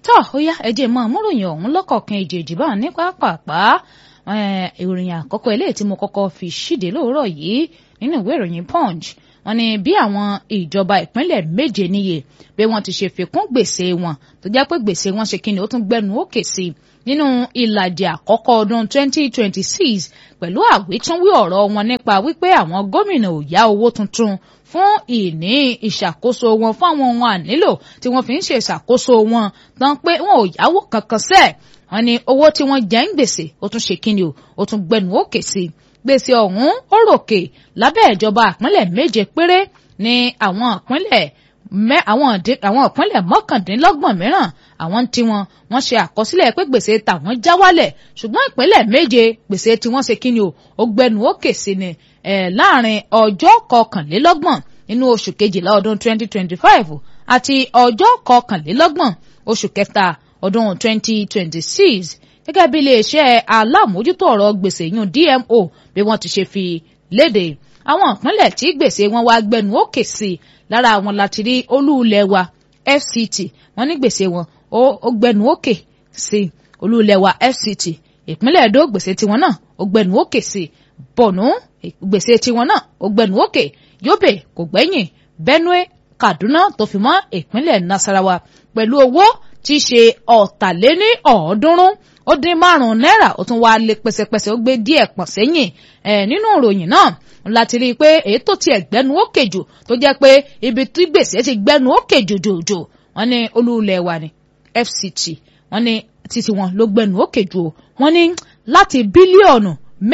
tọ́ ó yá ẹjẹ́ mọ́ àmúròyìn ọ̀hún lọ́kọ̀ọ̀kan ìjèjì bá ní pápápá ìròyìn àkọ́kọ́ eléyìí tí mo kọ́kọ́ fi ṣíde lóòrọ̀ yìí nínú ìwé ìròyìn punch wọ́n ní bí àwọn ìjọba ìpínlẹ̀ méje níye bí wọ́n ti ṣe fikún gbèsè wọn tó jẹ́ pé gbèsè wọn ṣe kíni ó tún gbẹnu òkè sí nínú ìlàjì àkọ́kọ́ ọdún 2026 pẹ̀lú àwítúnwí ọ̀rọ̀ wọn nípa wípé àwọn gómìnà ò yá owó tuntun fún ìní ìṣàkóso wọn fún àwọn ohun ànílò tí wọ́n fi ń ṣe ìṣàkóso wọn tán pé wọn ò yáwó kankan sẹ́ẹ̀ wọ́n ní owó tí wọ́n jẹ́ ń gbèsè ó tún ṣe kíni o ó tún gbẹnu òkè sí i gbèsè ọ̀hún ó ròkè lábẹ́ ìjọba ìpínlẹ̀ méje péré ní àwọn ìpínlẹ̀ àwọn ìpínlẹ̀ mọ́kàndínlọ́gbọ̀n mìíràn àwọn tí wọn wọ́n ṣe àkọsílẹ̀ pé gbèsè tàwọn já wálẹ̀ ṣùgbọ́n ìpínlẹ̀ méje gbèsè tí wọ́n ṣe kíni o ó gbẹnu òkè sí ni láàrin ọjọ́ kọkànlélọ́gbọ̀n nínú oṣù kejìlá ọdún 2025 àti ọjọ́ kọkànlélọ́gbọ̀n oṣù kẹta ọdún 2026 gẹ́gẹ́ bí iléeṣẹ́ alámòójútó ọ̀rọ̀ gbèsè yún DMO bí wọ́n ti ṣe fi léde àwọn ìpínlẹ̀ tí gbèsè wọn wá gbẹnu òkè sí i lára àwọn láti rí olúulẹ̀ wa FCT wọ́n ní gbèsè wọn ó gbẹnu òkè sí i olúulẹ̀ wa FCT ìpínlẹ̀ Èdó gbèsè tiwọn náà ó gbẹnu òkè sí i Borno gbèsè tiwọn náà ó gbẹnu òkè Yobe kò gbẹ́yìn Benue Kaduna tó fi mọ́ ìpínlẹ̀ Nasarawa pẹ̀lú owó tí í ṣe ọ̀tàléní ọ̀ọ́dúnrún ó dín márùn-ún náírà ó tún wáá lé pẹsẹpẹsẹ ó gbé díẹ̀ pọ̀ sẹ́yìn ẹ̀ nínú ìròyìn náà láti rí i pé èyí tó tiẹ̀ gbẹ́nu òkè jù tó jẹ́ pé ibi tí gbèsè ti gbẹ́nu òkè jòjòjò wọ́n ní olúulẹ̀ wa ní FCT wọ́n ní títí wọn ló gbẹ́nu òkè jù o wọ́n ní láti bílíọ̀nù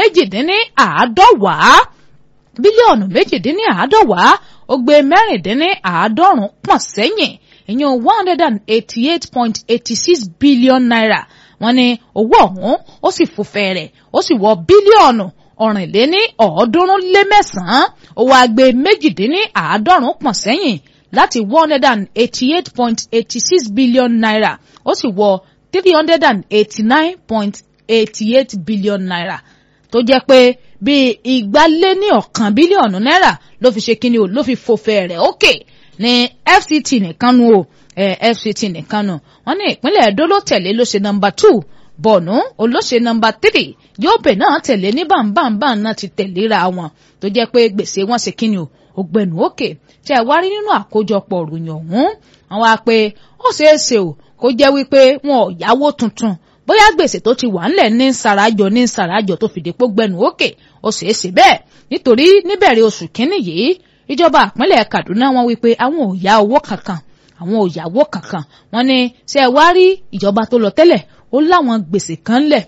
méjìdínláàádọ́wàá bílíọ̀nù méjìdínláàádọ́wàá ó gbé mẹ́rìndínláàádọ́rùn pọ̀ sẹ́yìn ìyẹn one hundred and eighty-eight point eighty-six billion naira wọ́n ní owó ọ̀hún ó sì fò fẹ̀rẹ̀ ó sì wọ bílíọ̀nù ọ̀rìnléní ọ̀ọ́dúnrún lé mẹ́sàn-án owó agbe méjìdínní àádọ́rùn pọ̀ sẹ́yìn láti one hundred and eighty-eight point eighty-six billion naira ó sì wọ three hundred and eighty-nine point eighty-eight billion naira tó jẹ́ pé bíi igba lé ní ọ̀kan bílíọ̀nù náírà ló fi ṣe kíni o ló fi fò fẹ̀rẹ̀ ókè. Okay ní FCT nìkan nu o eh, FCT nìkan nu wọ́n ní ìpínlẹ̀ Ẹdó ló tẹ̀lé ló ṣe nọ́mbà two Borno olóṣè nọ́mbà three Yobe náà tẹ̀lé ní bámbámbám náà ti tẹ̀léra wọn tó jẹ́ pé gbèsè wọn ṣe kíni o ògbẹ̀nù òkè tí ẹ wá rí nínú àkójọpọ̀ òròyìn ọ̀hún wọn wá pé ó ṣeé ṣe o kó jẹ́ wípé wọn ò yáwó tuntun bóyá gbèsè tó ti wà ńlẹ̀ ní sàràjọ ní sàràjọ tó fìdí pé gbẹ̀nù òkè ó ṣeé ṣe bẹ́ẹ̀ nítorí níbẹ̀rẹ̀ oṣù kínní yìí ìjọba ìpínlẹ̀ Kaduna wọ́n wí pé àwọn ò yá owó kankan àwọn ò yáwó kankan wọ́n ní ṣé ẹ wá rí ìjọba tó lọ tẹ́lẹ̀ ó láwọn gbèsè kan lẹ̀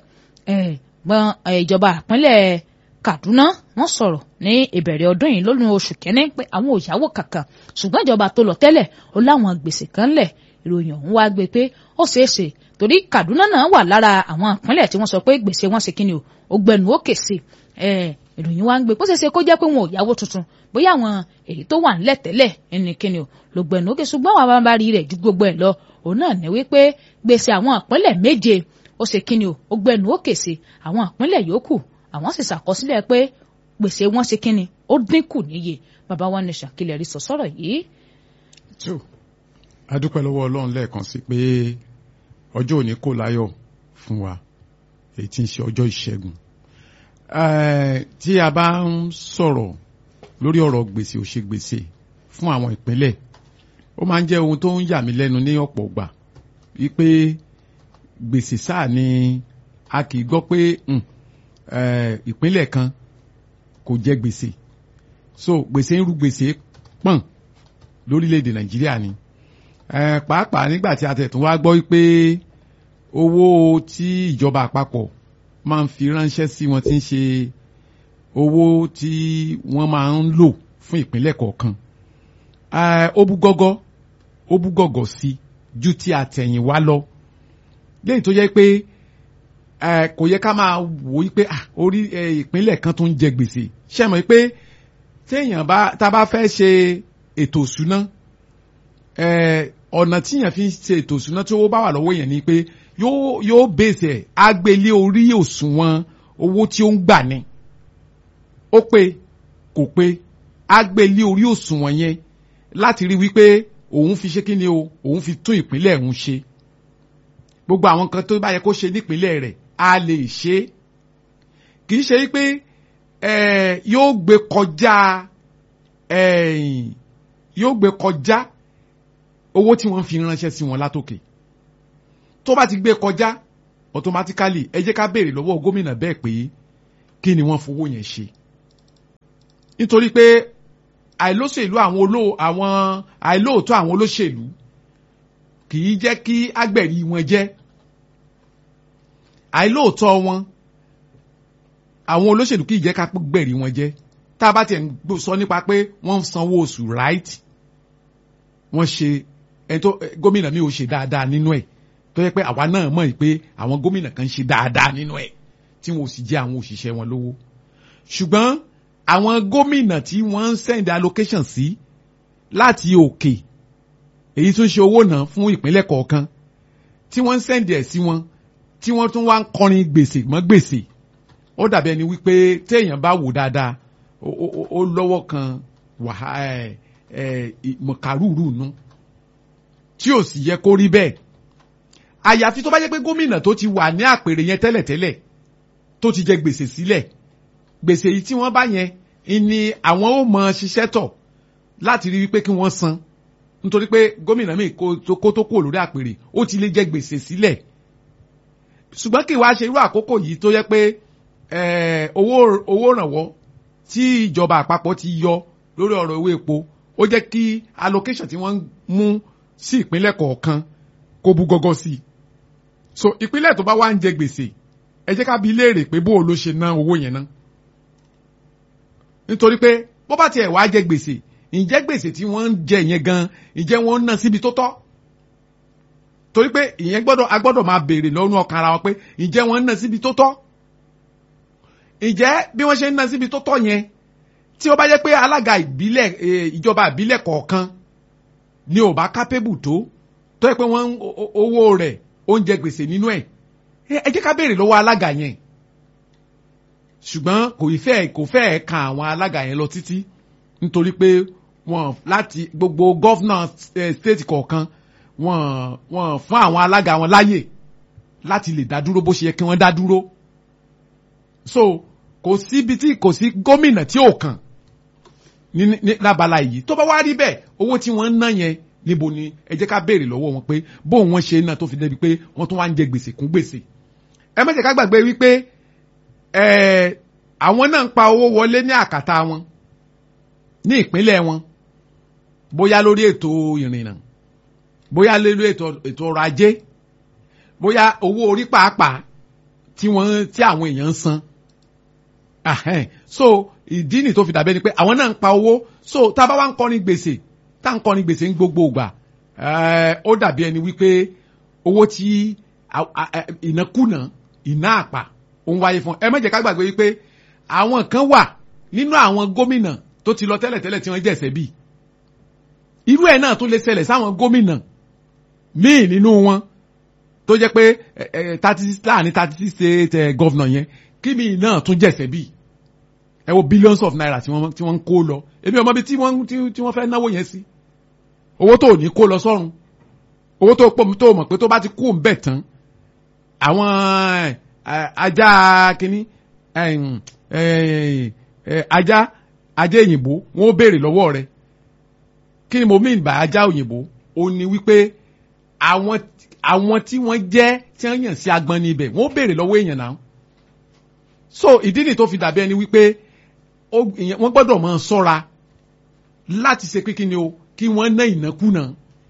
gbọ́n ìjọba ìpínlẹ̀ Kaduna wọ́n sọ̀rọ̀ ní ìbẹ̀rẹ̀ ọdún yìí lónìí oṣù kẹ́ni pé àwọn ò yáwó kankan ṣùgbọ́n ìjọba tó lọ tẹ́lẹ̀ ó láwọn gbèsè kan lẹ̀ ìròyìn ọ̀hún wá gbé pé ó ṣeé ṣe torí Kaduna náà wà lára àwọn ìpínlẹ̀ tí wọ́n sọ pé gbèsè wọn ṣe kíni o ó gbẹnu òkè sí ìròyìn wá ń gbé bó ṣe ṣe kó jẹ́ pé wọn ò yáwó tuntun bóyá àwọn èyí tó wà ńlẹ̀ tẹ́lẹ̀ ẹnikẹ́ni ò ló gbẹ̀nù òkè ṣùgbọ́n àwọn abárí rẹ̀ ju gbogbo ẹ̀ lọ òun náà ní wípé gbèsè àwọn ìpínlẹ̀ méje ó ṣe kíni o ó gbẹ̀nù òkè sí àwọn ìpínlẹ̀ yòókù àwọn sì ṣàkọsílẹ̀ pé gbèsè wọn ṣe kíni ó dínkù níye bàbá wa ní ṣàkìlẹ̀ rí sọ sọ̀rọ̀ yìí. tó a dúpẹ́ lọ́wọ́ ọlọ́run lẹ́ẹ̀kan sí pé ọjọ́ òní kò láyọ̀ fún wa èyí tí ń ṣe ọjọ́ ìṣẹ́gun tí a bá ń sọ̀rọ̀ lórí ọ̀rọ̀ gbèsè ò ṣe gbèsè fún àwọn ìpínlẹ̀ ó máa ń jẹ́ ohun tó ń yà mí lẹ́nu ní ọ̀pọ̀ ìgbà wípé gbèsè sáà ni a kì í gbọ́ pé ìpínlẹ̀ kan kò jẹ gbèsè so gbèsè ń ru gbèsè pọ̀n lórílẹ̀‐èdè Nàìjíríà ni pàápàá nígbà tí a tẹ̀ tún wá gbọ́ wípé owó tí ìjọba àpapọ̀ máa ń fi ránṣẹ́ sí wọn tí ń ṣe owó tí wọ́n máa ń lò fún ìpínlẹ̀ kọ̀ọ̀kan ó bú gọ́gọ́ ó bú gọ́gọ́ sí ju ti àtẹ̀yìn wá lọ léyìí tó yẹ pé kò yẹ ká máa wò ó pé orí ìpínlẹ̀ kan tó ń jẹ gbèsè ṣe mọ̀ pé téèyàn bá tá a bá fẹ́ ṣe ètò ìṣúná ọ̀nà tíyàn fi ń ṣe ètò ìṣúná tí owó bá wà lọ́wọ́ yẹn ni pé yóò yóò bèsè agbélé orí òṣùwọ̀n owó tí ó ń gbà ni ó pé kò pé agbélé orí òṣùwọ̀n yẹn láti rí wípé òun fi ṣe kí ni o òun fi tún ìpínlẹ̀ òun ṣe gbogbo àwọn kan tó bá yẹ kó ṣe nípínlẹ̀ rẹ̀ a lè ṣe é kì í ṣe pé yóò gbé kọjá yóò gbé kọjá owó tí wọ́n fi ránṣẹ́ sí wọn látòkè tó bá ti gbé kọjá automatically ẹ jẹ́ ká béèrè lọ́wọ́ gómìnà bẹ́ẹ̀ pé kí ni wọ́n fowó yẹn ṣe nítorí pé àìlóṣèlú àwọn olóò àwọn àìlóòótọ́ àwọn olóṣèlú kì í jẹ́ kí agbẹ̀rí wọn jẹ́ àìlóòótọ́ wọn àwọn olóṣèlú kì í jẹ́ ká gbẹ̀rí wọn jẹ́ tá a bá tiẹ̀ ń sọ nípa pé wọ́n ń sanwó oṣù right wọ́n ṣe ẹni tó gómìnà mi ò ṣe dáadáa nínú ẹ̀ tó yẹ pé àwa náà mọ̀ pé àwọn gómìnà kan ṣe dáadáa nínú ẹ̀ tí wọn ò sì jẹ́ àwọn òṣìṣẹ́ wọn lówó ṣùgbọ́n àwọn gómìnà tí wọ́n ń send allocation sí láti òkè èyí tún ṣe owó náà fún ìpínlẹ̀ kọ̀ọ̀kan tí wọ́n ń send ẹ̀ sí wọn tí wọ́n tún wá ń kọrin gbèsè mọ́ gbèsè ó dàbí ẹni wípé téèyàn bá wò dáadáa ó lọ́wọ́ kan mọ̀kàrúurú nu tí ò sì yẹ kó rí bẹ́ẹ̀ àyàfi tó bá jẹ́ pé gómìnà tó ti wà ní àpèrè yẹn tẹ́lẹ̀tẹ́lẹ̀ tó ti jẹ gbèsè sílẹ̀ gbèsè yìí tí wọ́n bá yẹn ni àwọn ó mọ ṣiṣẹ́ tọ̀ láti rí wípé kí wọ́n san nítorí pé gómìnà míì kó tó kúrò lórí àpèrè ó ti lè jẹ gbèsè sílẹ̀ ṣùgbọ́n kí wàá ṣe irú àkókò yìí tó yẹ pé owó owó rànwọ́ tí ìjọba àpapọ̀ ti yọ lórí ọ̀rọ̀ owó epo ó jẹ́ kí allocation tí wọ́n mú sí ìpínlẹ̀ kọ̀ọ̀kan kó bú gọ́gọ́ sí i so ìpínlẹ̀ tó bá wá ń jẹ gbèsè ẹ jẹ́ ká bi léèrè pé bó o ló ṣe ná owó yẹn ná nítorí pé bó bá tiẹ̀ wá jẹ gbèsè ǹjẹ́ gbèsè tí wọ́n ń jẹ yẹn gan ǹjẹ́ wọ́n ń ná síbi tó tọ́ torí pé ìyẹn gbọ́dọ̀ a gbọ́dọ̀ máa béèrè lọ́nu ọkàn ara wọn pé ǹjẹ́ wọ́n ń ná síbi tó tọ́ ǹjẹ́ bí wọ́n ṣe ń ná síbi tó tọ́ yẹn tí ó bá jẹ́ pé alága ìbílẹ̀ ìjọba ìbílẹ̀ kọ̀ọ̀kan ni ò bá kápébù tó tó yẹ pé wọ́n owó rẹ̀ ó ń jẹ gbèsè nínú ẹ̀ ẹ jẹ́ ká béèrè lọ́wọ́ alága yẹn ṣùgbọ́n kò fẹ́ kò fẹ́ kan àwọn alága yẹn lọ títí nítorí pé wọ́n láti gbogbo gọ́fúnà stéètì kọ̀ọ̀kan wọ́n wọ́n fún àwọn alága wọn láyè láti lè dá dúró bó ṣe yẹ kí wọ́n dá dúró so kò síbi tí kò sí gómìnà tí ò kàn ní ní lábala yìí tó bá wá rí bẹ́ẹ̀ owó tí wọ́n ń ná yẹn níbo ni ẹ jẹ́ ká béèrè lọ́wọ́ wọn pé bóun wọ́n ṣe náà tó fi débi pé wọ́n tún wá ń jẹ gbèsè kún gbèsè ẹ má jẹ́ ká gbàgbé wípé àwọn náà ń pa owó wọlé ní àkàtà wọn ní ìpínlẹ̀ wọn bóyá lórí ètò ìrìnnà bóyá lórí ètò ọrọ̀ ajé bóyá owó orí pàápàá tí wọ́n tí àwọn èèyàn ń san so ìdí nì tó fi dàbẹ́ ni pé àwọn náà ń pa owó so tá a bá wá ń kọrin gbèsè tá à ń kọrin gbèsè ń gbogbo ìgbà ó dàbí ẹni wípé owó tí ìnákùná ìná àpà ó ń wáyé fún ẹ má jẹ́ ká gbàgbé wípé àwọn kan wà nínú àwọn gómìnà tó ti lọ tẹ́lẹ̀tẹ́lẹ̀ tí wọ́n jẹ̀sẹ̀ bíi irú ẹ̀ náà tó lè ṣẹlẹ̀ sáwọn gómìnà míì nínú wọn tó jẹ́ pé thirty láàrin thirty state governor yẹn kí mi náà tún jẹ̀sẹ̀ bíi ẹ wo billions of naira tí wọ́n tí wọ́n ń kó lọ èmi ọmọ bíi tí wọ́n tí wọ́n fẹ́ náwó yẹn sí owó tó ní kó lọ sọ́run owó tó pọ̀ tó mọ̀ pé tó bá ti kú ń bẹ̀ tán àwọn ajá kínní ajá ajá òyìnbó wọn ó béèrè lọ́wọ́ rẹ̀ kí ni mo mean by ajá òyìnbó ó ní wípé àwọn àwọn tí wọ́n jẹ́ tí wọ́n yàn sí agbọn ní ibẹ̀ wọ́n ó béèrè lọ́wọ́ èèyàn náà so ìdí nìyí tó fi dàbí ẹni wípé wọ́n gbọ́dọ̀ máa ṣọ́ra láti ṣe pé kí ni o kí wọ́n ná ìnákúnà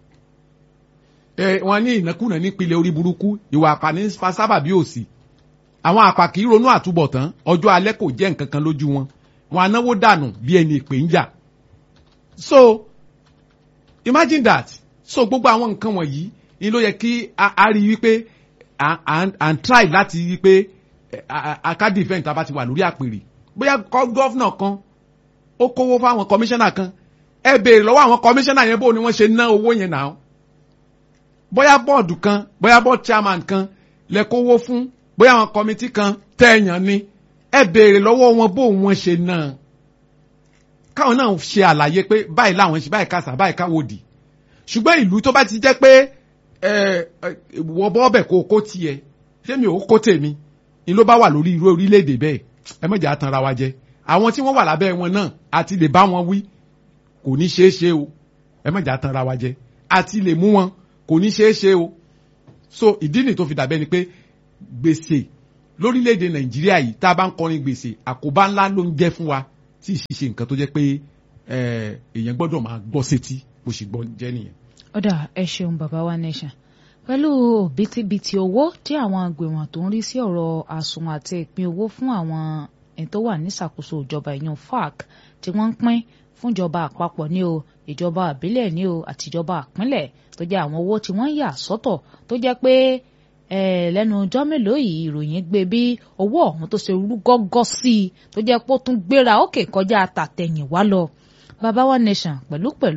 ẹ wọ́n ní ìnákúnà nípìnlẹ̀ orí burúkú ìwà àpàní fa sábàbí òsì àwọn àpà kì í ronú àtúbọ̀tán ọjọ́ alẹ́ kò jẹ́ nǹkan kan lójú wọn wọn anáwó dànù bí ẹni ìpè ń jà so imagine that so gbogbo àwọn nǹkan wọ̀nyí ni ló yẹ kí a rí wípé and try láti rí pé akadi event tá a bá ti wà lórí àpèrè bóyá gọ́fúnà kan ó kówó fáwọn kọmíṣánná kan ẹ béèrè lọ́wọ́ àwọn kọmíṣánná yẹn bó ni wọ́n ṣe ná owó yẹn náà bóyá bọ́ọ̀dù kan bóyá bọ́ọ̀dù chairman kan lẹ kówó fún bóyá àwọn kọmitì kan tẹ̀yàn ni ẹ béèrè lọ́wọ́ wọn bó wọ́n ṣe ná káwọn náà ṣe àlàyé pé báyìí láwọn ṣe báyìí kásà báyìí káwòdì ṣùgbọ́n ìlú tó bá ti jẹ́ pé ẹ wọ bọ́ọ̀bẹ̀ kó o kó tiẹ̀ ṣé mi ò kó tèmi ni ló bá wà lórí irú orílẹ̀-èdè bẹ́ẹ̀ ẹ mọ̀jà á tanra wa jẹ àwọn tí wọ́n wà lábẹ́ wọn náà àti lè bá wọn wí kò ní ṣeé ṣe o ẹ mọ̀jà á tanra wa jẹ àti lè mú wọn kò ní ṣeé ṣe o so ìdí nìyí tó fi dàbẹ́ ni pé gbèsè lórílẹ̀‐èdè nàìjíríà yìí tá a bá ń kọrin gbèsè àkóbá ńlá ló ń jẹ́ fún wa tí ì ṣe nǹkan tó jẹ́ pé èèyàn gbọ́dọ̀ máa gbọ́ sétí bó ṣe gbọ́ jẹ́ nìyẹn. ọ̀dà ẹ ṣeun bàbá wa nation pẹ̀lú bítíbitì owó tí àwọn agbèwọ̀n tó ń rí sí ọ̀rọ̀ àsùnwọ̀n àti ìpín owó fún àwọn ẹni tó wà níṣàkóso ìjọba ìyẹn FAC tí wọ́n ń pín fúnjọba àpapọ̀ ní o ìjọba àbílẹ̀ ní o àti ìjọba àpínlẹ̀ tó jẹ́ àwọn owó tí wọ́n yà sọ́tọ̀ tó jẹ́ pé lẹ́nu ọjọ́ mélòó yìí ìròyìn gbé bí owó ọ̀hún tó ṣe rú gọ́gọ́ sí i tó jẹ́ pé ó tún gbéra ókè kọjá àtàtẹ̀yìnwá lọ bàbá wa nation pẹ̀lú pẹ̀lú